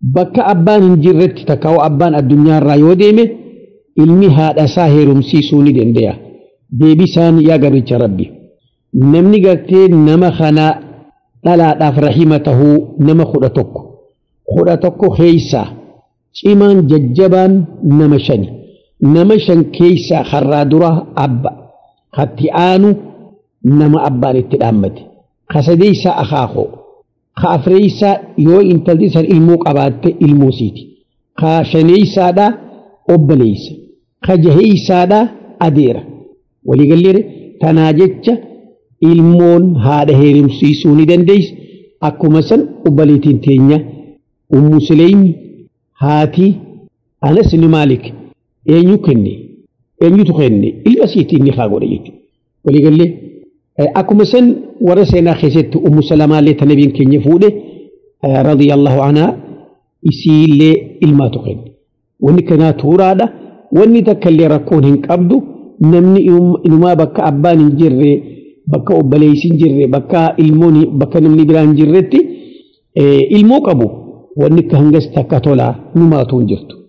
bakka abbaan hin jirretti takkaa'u abbaan addunyaarraa yoo deeme ilmi haadha isaa heerumsiisuu ni danda'a. Deebisaan yaa garbicha rabbi. Namni gartee nama kana dhalaadhaaf rahima tahuu nama kudha tokko. Kudha tokko keessaa cimaan jajjabaan nama shani. Nama shan keessaa harraa dura abba. Hatti aanu nama abbaan itti dhaammate. Kasadeessaa akaakoo. Ka afreessaa yoo intalli san ilmoo qabaatte ilmoo siiti. Ka shaneessaadhaa obboleessa. Ka jaheessaadhaa adeera. Waliigallee tanaa jecha ilmoon haadha heerumsiisuu ni dandeessi. Akkuma san obboleettiin teenya ummu sileeymi haati anas ni maalik eenyu kenne eenyutu kenne ilma siitiin ni haa godhe jechuudha. Waliigallee akkuma san warra seenaa keessatti ummu salamaallee ta nabiin keenya fuudhe radiyallahu anhaa isiillee ilmaatu kenne. Wanni kanaa tuuraadha. Wanni takka illee rakkoon hin qabdu namni inumaa bakka abbaan hin jirre bakka obboleessi hin jirre bakka ilmoon bakka namni biraan hin jirretti ilmoo qabu wanni akka hangas takka tolaa numaatu hin jirtu.